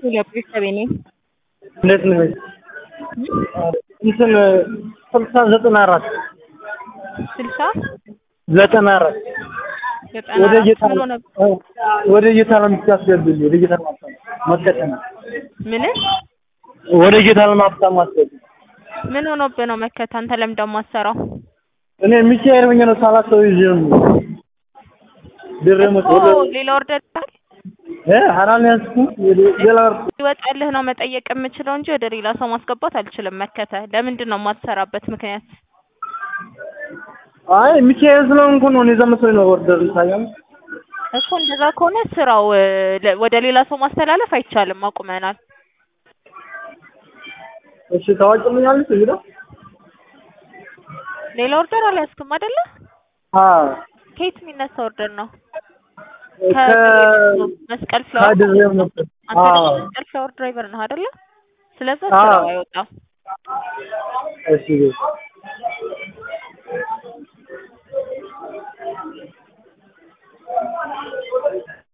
ቤተሰቤ ነኝ። እንዴት ነህ? እንትን ስልሳ ዘጠና አራት ስልሳ ዘጠና አራት ዘጠና ወደ አራት ጌታ ብሎ ነበር። ወደ ጌታ ለምታስገብልኝ ወደ ጌታ ለማፍታም መከተና ምን ወደ ጌታ ለማፍታም ማስገብ ምን ሆኖብህ ነው መከታ? አንተ ለምን ደግሞ አትሰራው? እኔ ሚካኤል ሆኜ ነው ሳላት ሰው ይዤ ነው ድረመት እኮ ወደ ሌላ ኦርደር ይላል እ ሐራን ያስኩ ሌላ ይወጣልህ ነው መጠየቅ የምችለው እንጂ ወደ ሌላ ሰው ማስገባት አልችልም። መከተ ለምንድን ነው የማትሰራበት ምክንያት? አይ ሚካኤል ስለሆንኩ ነው። እኔ ዘመሰለኝ ነው ኦርደር ይታያል። እኮ እንደዛ ከሆነ ስራው እ፣ ለ- ወደ ሌላ ሰው ማስተላለፍ አይቻልም፣ አቁመናል። እሺ ታዋጭልኛለሽ እዚህ ጋር ሌላ ኦርደር አልያዝክም አይደለ? አ ከየት የሚነሳ ኦርደር ነው? ከ መስቀል ፍላወር ከድሬም ነበር። አንተ ደግሞ አዎ መስቀል ፍላወር ድራይቨር ነህ አይደለ? ስለዛ አዎ። ስራው አይወጣም። እሺ